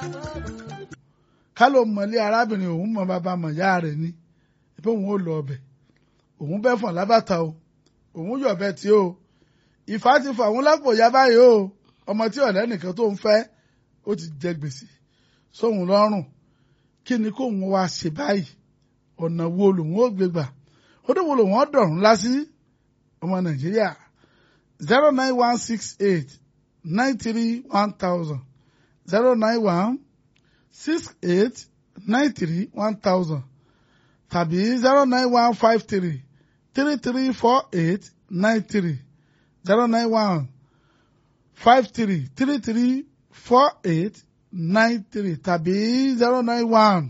ká ló mọ̀lé arábìnrin òun mọ bàbá mọ̀ ìyá rẹ̀ ni pé òun ò lọ ọbẹ̀ òun bẹ́ fọ̀n lábàtà o òun yọ̀bẹ tí o ìfà ti fà òun lápò ìyá báyìí o ọmọ tí ọ̀rẹ́ nìkan tó ń fẹ́ ó ti jẹ gbèsè sóhun lọ́rùn kí ni kóun wá ṣe báyìí ọ̀nà wo lòun ó gbé gbà ó dé wo lòun ó dọ̀rùn lásì ọmọ nàìjíríà zero nine one six eight nine three one thousand zero nine one six eight nine three one thousand tàbí zero nine one five three three three four eight nine three zero nine one five three three three four eight nine three tàbí zero nine one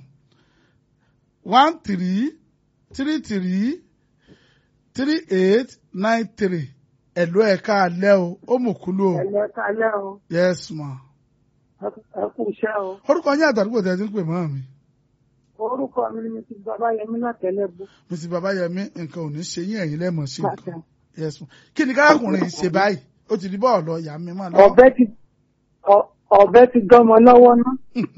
one three three three three eight nine three ẹ̀lú ẹ̀ka alẹ́ o ó mú kúlú o ẹ̀lẹ́ kalẹ́ o yes ma. ẹ kú iṣẹ́ o orúkọ yín àtàdúgbò tẹ̀ ẹ́ ti ń pè mọ́ mi orúkọ mi ni mrs babayẹmí látẹlẹ bú mrs babayẹmí nǹkan ò ní ṣe yín ẹ̀yin lẹ́mọ̀ sí nǹkan bàtà yes ma. kí ni kárakùnrin yìí ṣe báyìí ó ti di bọ́ọ̀lù ọ̀yà mi mọ́ lọ. ọ̀bẹ ti ọ- ọ̀bẹ ti dọ́mọ lọ́wọ́ ná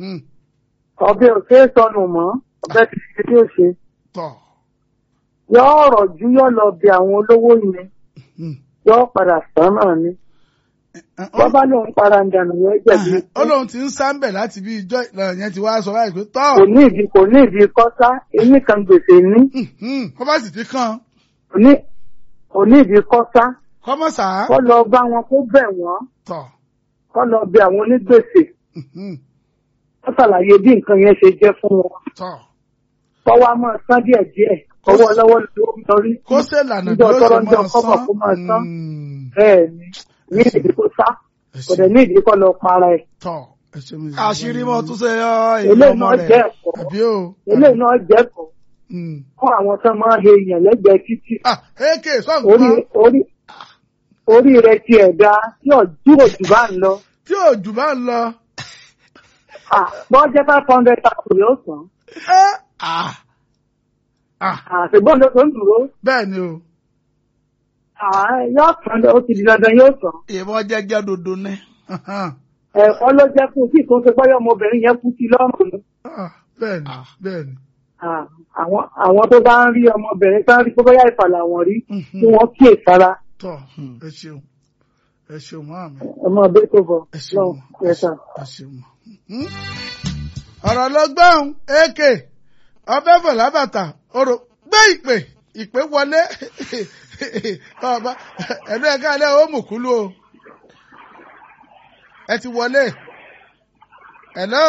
ọ̀bẹ ò ṣeé sọnù mọ́ ọ̀bẹ ti ṣe bí ó ṣe tọ̀ yọ ọ̀rọ̀ ju yọ lọ bí àwọn olówó yẹn yọ padà sàn náà ni wọ́n bá lóun para ń dànù yọ jẹ̀bi ó lóun ti ń sáńbẹ̀ láti bí ijọ́ ìlànà yẹn ti wá sọ báyìí pé tọ́ kò ní ìdí kò ní ìdí kọ́sá eyín kan gbèsè ní kọ́ bá sì ti kàn kò ní kò ní ìdí kọ́sá kọ́ mọ̀ sá kọ́ lọ bá wọn kó bẹ̀ wọ́n tọ̀ kọ́ lọ bí àwọn onígbèsè wọ́n ṣàlàyé bí nǹkan yẹn ṣe jẹ́ fún wọn tọ̀ kọ́wá máa san díẹ̀ díẹ̀ ọwọ́ lọ́wọ́ ló ń lọrí kó ṣe lànà bí níjọ́ ó ṣe tọ́rọ́ níjọ́ máa kọ́bọ̀ san kó máa san Mm. bẹ́ẹ̀ ni ní ìdí kó sá Ẹ kò ṣé. dẹ̀ ní ìdí kọ́ lọ para ẹ̀ tọ̀ ẹ ṣé mi. àṣírí mọ́ tún ṣe ọ èyí eléyìí ọmọ náà rẹ̀ jẹ́ ẹ̀kọ́ àbí o. eléyìí náà jẹ́ ẹ̀kọ́ Mm. fún àwọn tó máa ń he èèyàn lẹ́gbẹ̀ẹ́ títì ah ak orí sọ̀gbọ́n orí orí rẹ̀ ti ẹ̀dá tí ọ̀jú òjò bá ń lọ tí òjò bá ń lọ. Ah, bọ́n jẹ́ five hundred thousand yóò san ẹ́ Ah, ah àṣìbọ́n ló tó ń dúró bẹ́ẹ̀ ni o. Ah, yóò san ó ti di dandan yóò san ìbọn jẹ́jẹ́ dodo ní. Ahan. ẹ̀kọ́ ló jẹ́ fún kí ìtúnṣe pẹ́yọ́ ọmọbìnrin yẹn kú sí lọ́rùn ni. Ah, bẹ́ẹ̀ ni Ah. bẹ́ẹ̀ ni. Ah, àwọn àwọn tó bá ń rí ọmọbìnrin tó ń rí pé ìfàlà wọn rí Mhm. kí wọ́n kíyè sára tọ̀ ẹ ṣeun ẹ ṣeun mọ́ àmì. ọmọ ọbẹ̀ tó bọ̀ ẹ ṣeun lọ́wọ́ ẹ̀sà. ẹ ṣeun mọ́. Mhm. ọ̀rọ̀ lọ gbọ́n ak ọbẹ̀ fọ̀ lábàtà orò gbé ìpè ìpè wọlé ọba ẹ̀lú ẹ̀ka alẹ́ ó mú kúlú o ẹ ti wọlé hello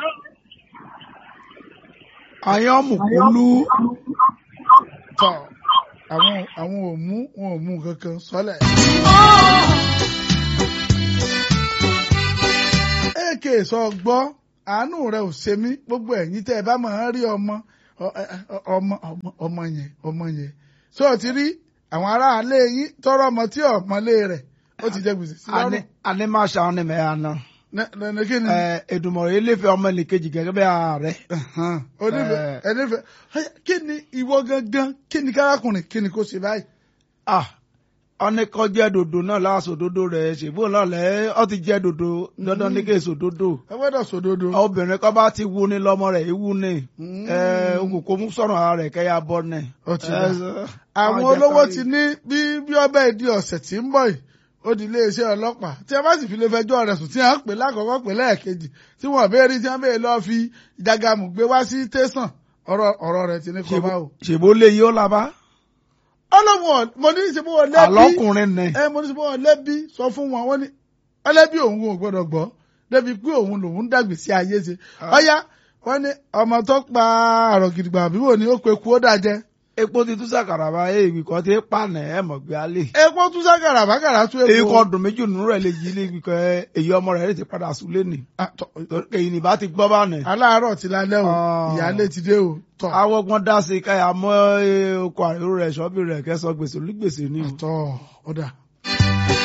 àyàn mùkúlù tọ̀ àwọn àwọn ò mú wọn ò mú kankan sọ́lẹ̀. ak sọ gbọ́ àánú rẹ ò ṣe mí gbogbo ẹ̀yin tẹ́ ẹ bá máa ń rí ọmọ ọ- ẹ- ẹ- ọmọ ọmọ ọmọ yẹn ọmọ yẹn ṣé o ti rí àwọn aráalé yín tọrọ ọmọ tí ọmọlé rẹ̀ ó ti jẹ gbèsè sí lọ́rùn àní máa ṣàwọn ní mẹ́ra náà. lẹ́nu kí ni Èdùmàrè iléfẹ́ ọmọ ẹnìkejì gẹ́gẹ́ bí ààrẹ. onífẹ̀ Eh. ẹnífẹ̀ kí ni ìwọ gangan kí ni kárakùnrin kí ni kò ṣe báyìí. Ah, ọní kọ́ jẹ́ dodo náà láàṣọ dodo rẹ̀ ṣèbó náà lẹ́ ọ ti jẹ́ dodo dandan ní kí èso dodo. ẹ gbọ́dọ̀ sòdodo. obìnrin kan bá ti wú ni lọ́mọ rẹ̀ ewu ni Mm. ẹ ogun kò mú sọ̀rọ̀ ara rẹ̀ kẹ́yà bọ́ ni. Ó ti Ẹ, dà. sọ- àwọn jẹ́ olówó kárí. ti ní bí bí ọbẹ̀ ìdí ọ̀sẹ̀ tí ń bọ̀ yìí ó di iléeṣẹ́ ọlọ́pàá tí a bá sì fi lè fẹjọ́ rẹ̀ sùn tí a ń pè lákọ̀ọ́kọ́ pè lẹ́ẹ̀kejì tí wọ́n béèrè tí wọ́n béèrè lọ́ọ́ fi ìjàgàmù gbé wá sí tẹ̀sán ọ̀rọ̀ ọ̀rọ̀ rẹ̀ ti ní kọ́ bá o. ṣèbó lè yí ó labá. ọlọ́wọ́n mo ní ṣe bó wọn lẹ́bí àlọ́kùnrin ni. ẹ mo ní ṣe bó wọn lẹ́bí sọ fún wọn wọ́n ní ọlẹ́bí òun ò gbọ́dọ̀ gbọ́ débi pé òun lòun dàgbé sí ayé ṣe ọ̀yá wọ́n ní ọmọ tó pa àrọ̀ gidigba àbí wò ni ó pe kú ó dàjẹ́ epo ti tún sàkàrà bá èèwì kan ti pàànà ẹ mọ̀ gbé alẹ́. epo tún sákàrà bákàrà tún èyí epo. kan dùn méjì nínú rẹ̀ lè yí ilé ibi kan èyí ọmọ rẹ̀ lè ti padà súlé nì. Ah, tọ- èyí ni bá ti gbọ́ bá nì. aláàárọ̀ ti lálẹ́ o Ah. ìyáálé ti dé o tọ̀ awọ́gbọ́n dá sí káyà mọ́ oko àríró rẹ̀ ṣọ́bì rẹ̀ kẹ́sọ̀ gbèsè olúgbèsè ni o. tọ̀ ọ̀dà